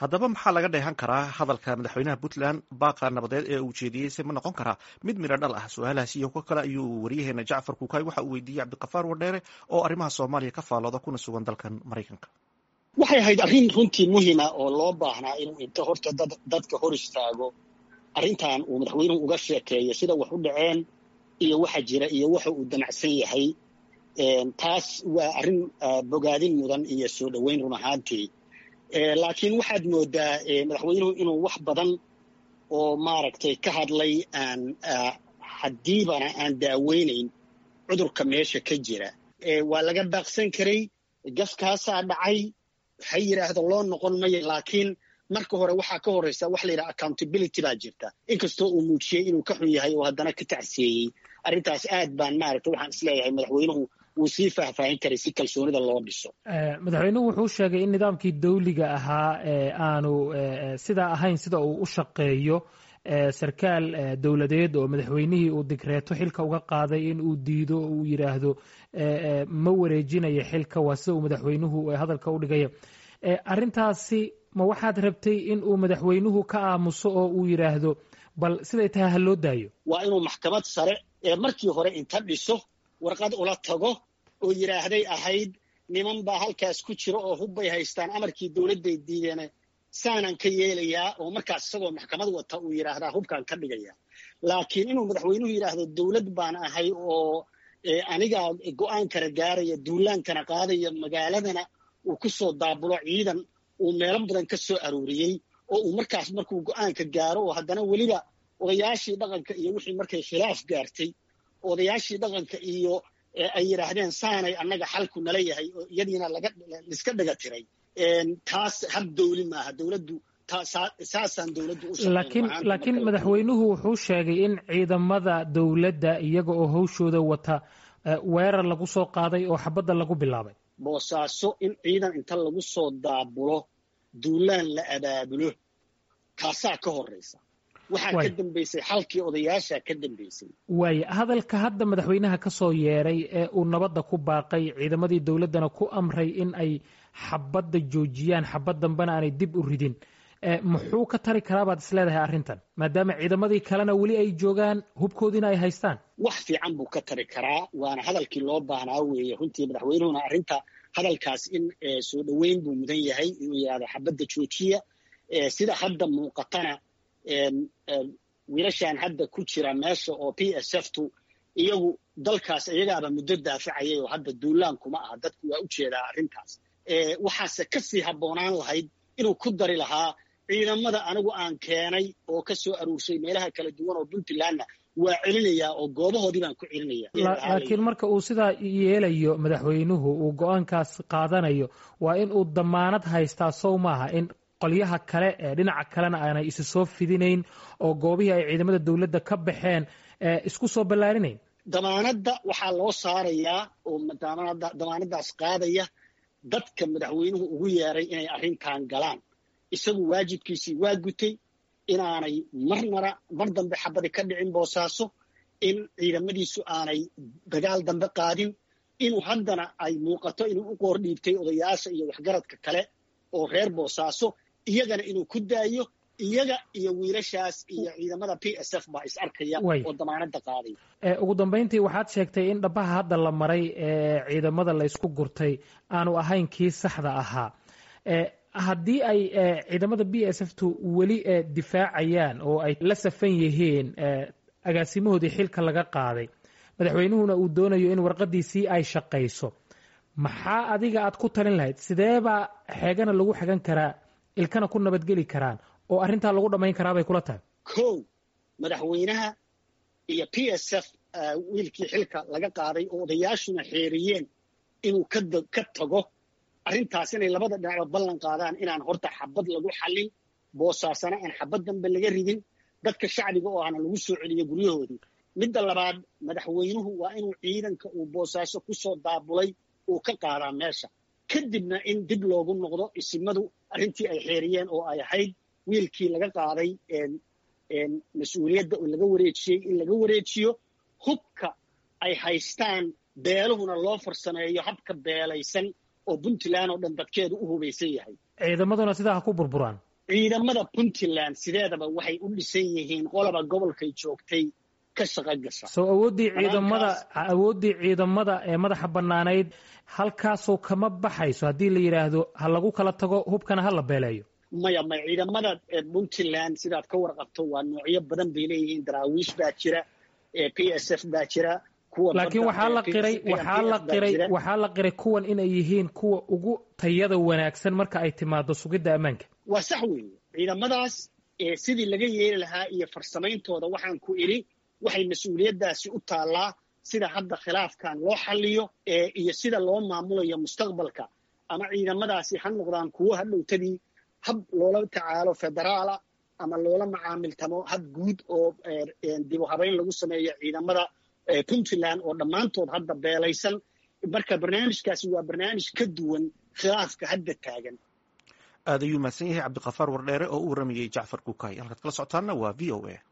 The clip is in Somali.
haddaba maxaa laga dheehan karaa hadalka madaxweynaha puntland baaqa nabadeed ee uu jeediyey se ma noqon karaa mid midho dhal ah su-aalahaas iyo kuwo kale ayuu waryaheena jacfar kuukay waxa uu weydiiyey cabdikafaar wadheere oo arrimaha soomaaliya ka faalooda kuna sugan dalkan maraykanka waxay ahayd arrin runtii muhima oo loo baahnaa inuu inta horta dadka hor istaago arrintan uu madaxweynuhu uga sheekeeyo sida wax u dhaceen iyo waxa jira iyo waxa uu damacsan yahay taas waa arrin bogaadin mudan iyo soo dhoweyn run ahaantii laakiin waxaad moodaa madaxweynuhu inuu wax badan oo maaragtay ka hadlay aan haddiibana aan daaweynayn cudurka meesha ka jira waa laga baaqsan karay gaskaasaa dhacay ha yidhaahdo loo noqon maya laakiin marka hore waxaa ka horraysa wax la yidhaha accountability baa jirta inkastoo uu muujiyey inuu ka xun yahay oo haddana ka tacsiyeeyey arrintaas aad baan maaragtay waxaan isleeyahay madaxweynuhu wuu sii faahfaahin karay si kalsoonida loo dhiso madaxweynuhu wuxuu sheegay in nidaamkii dawliga ahaa aanu sidaa ahayn sida uu u shaqeeyo sarkaal dowladeed oo madaxweynihii uu digreeto xilka uga qaaday in uu diido oo uu yidhaahdo ma wareejinayo xilka waa sida uu madaxweynuhu hadalka u dhigaya arrintaasi ma waxaad rabtay in uu madaxweynuhu ka aamuso oo uu yidhaahdo bal siday tahay ha loo daayo waa inuu maxkamad sare ee markii hore inta dhiso warqad ula tago oo yidhaahday ahayd niman baa halkaas ku jira oo hubbay haystaan amarkii dowladday diideene saanaan ka yeelayaa oo markaas isagoo maxkamad wata uu yidhaahdaa hubkaan ka dhigaya laakiin inuu madaxweynuhu yidhaahdo dowlad baan ahay oo anigaa go'aankana gaaraya duulaankana qaadaya magaaladana uu ku soo daabulo ciidan uu meelo badan ka soo arooriyey oo uu markaas markuu go'aanka gaaro oo haddana weliba odayaashii dhaqanka iyo wixii markay khilaaf gaartay odayaashii dhaqanka iyo ay yidhaahdeen saanay annaga xalku nala yahay oo iyadiina laiska dhaga tiray taas hab dowli maaha dowladdu saasaan dowladdu laakiin madaxweynuhu wuxuu sheegay in ciidamada dowladda iyaga oo hawshooda wata weerar lagu soo qaaday oo xabadda lagu bilaabay boosaaso in ciidan inta lagu soo daabulo duulaan la abaabulo taasaa ka horraysa waxaa ka dambaysay xalkii odayaasha ka dambaysay waaya hadalka hadda madaxweynaha ka soo yeeray ee uu nabadda ku baaqay ciidamadii dowladdana ku amray in ay xabadda joojiyaan xabad dambena aanay dib u ridin muxuu ka tari karaa baad is leedahay arrintan maadaama ciidamadii kalena weli ay joogaan hubkoodiina ay haystaan wax fiican buu ka tari karaa waana hadalkii loo baahnaa weeye runtii madaxweynuhuna arrinta hadalkaas in soo dhoweyn buu mudan yahay inuu yidhahdo xabadda joojiya sida hadda muuqatana wiilashan hadda ku jira meesha oo p s f tu iyagu dalkaas iyagaaba muddo daafacayay oo hadda duulaan kuma aha dadku waa u jeedaa arrintaas waxaase ka sii habboonaan lahayd inuu ku dari lahaa ciidamada anigu aan keenay oo ka soo aruurshay meelaha kala duwan oo puntlandna waa celinayaa oo goobahoodii baan ku celinaya laakiin marka uu sidaa yeelayo madaxweynuhu uu go-aankaas qaadanayo waa in uu damaanad haystaa sow maaha in qolyaha kale ee dhinaca kalena aanay isu soo fidinayn oo goobihii ay ciidamada dowladda ka baxeen isku soo ballaarinayn damaanadda waxaa loo saarayaa oo damaanaddaas qaadaya dadka madaxweynuhu ugu yeeray inay arrintan galaan isagu waajibkiisii waa gutay inaanay marnara mar dambe xabadi ka dhicin boosaaso in ciidamadiisu aanay dagaal dambe qaadin inuu haddana ay muuqato inuu u qoor dhiibtay odayaasha iyo waxgaradka kale oo reer boosaaso iyagana inuu ku daayo iyaga iyo wiilashaas iyo ciidamada p s f baa is arkaya oo damaanadda qaaday ugu dambayntii waxaad sheegtay in dhabaha hadda la maray ee ciidamada la ysku gurtay aanu ahayn kii saxda ahaa haddii ay ciidamada b s f tu weli difaacayaan oo ay la safan yihiin agaasimahoodii xilka laga qaaday madaxweynuhuna uu doonayo in warqadiisii ay shaqayso maxaa adiga aad ku talin lahayd sideebaa xeegana lagu xegan karaa ilkana ku nabadgeli karaan oo arrintaa lagu dhammayn karaa bay kula tahay kow madaxweynaha iyo p s f wiilkii xilka laga qaaday oo odayaashuna xeeriyeen inuu ka tago arrintaas inay labada dhinacba ballan qaadaan inaan horta xabad lagu xallin boosaasana aan xabad dambe laga ridin dadka shacbiga oo ahna lagu soo celiyo guryahoodii midda labaad madaxweynuhu waa inuu ciidanka uu boosaaso ku soo daabulay uu ka qaadaa meesha kadibna in dib loogu noqdo isimadu arrintii ay xeeriyeen oo ay ahayd wiilkii laga qaaday mas-uuliyadda oo laga wareejiyey in laga wareejiyo hubka ay haystaan beeluhuna loo farsameeyo habka beelaysan oo puntland oo dhan dadkeedu u hubaysan yahay ciidamaduna sidaa ha ku burburaan ciidamada puntland sideedaba waxay u dhisan yihiin qolaba gobolkay joogtay ka shaqo gasha soo awooddii ciidamada awooddii ciidamada ee madaxa bannaanayd halkaasoo kama baxayso haddii la yidhaahdo ha lagu kala tago hubkana ha la beeleeyo maya maya ciidamada puntland sidaad ka warqabto waa noocyo badan bay leeyihiin daraawiish baa jira p s f baa jira laakiin waxaa la qiray waxaa la qiray waxaa la qiray kuwan inay yihiin kuwa ugu tayada wanaagsan marka ay timaado sugidda ammaanka waa sax weeye ciidamadaas sidii laga yeeli lahaa iyo farsamayntooda waxaan ku idhi waxay mas-uuliyaddaasi u taallaa sida hadda khilaafkan loo xalliyo iyo sida loo maamulayo mustaqbalka ama ciidamadaasi ha noqdaan kuwo hadhowtadii hab loola tacaalo federaala ama loola macaamiltamo hab guud oo dib u habayn lagu sameeyo ciidamada puntland oo dhammaantood hadda beelaysan marka barnaamijkaasi waa barnaamij ka duwan khilaafka hadda taagan aad ayuu mahadsan yahay cabdikafaar wardheere oo u warramayey jacfar kukay halkaad kala socotaanna waa v o a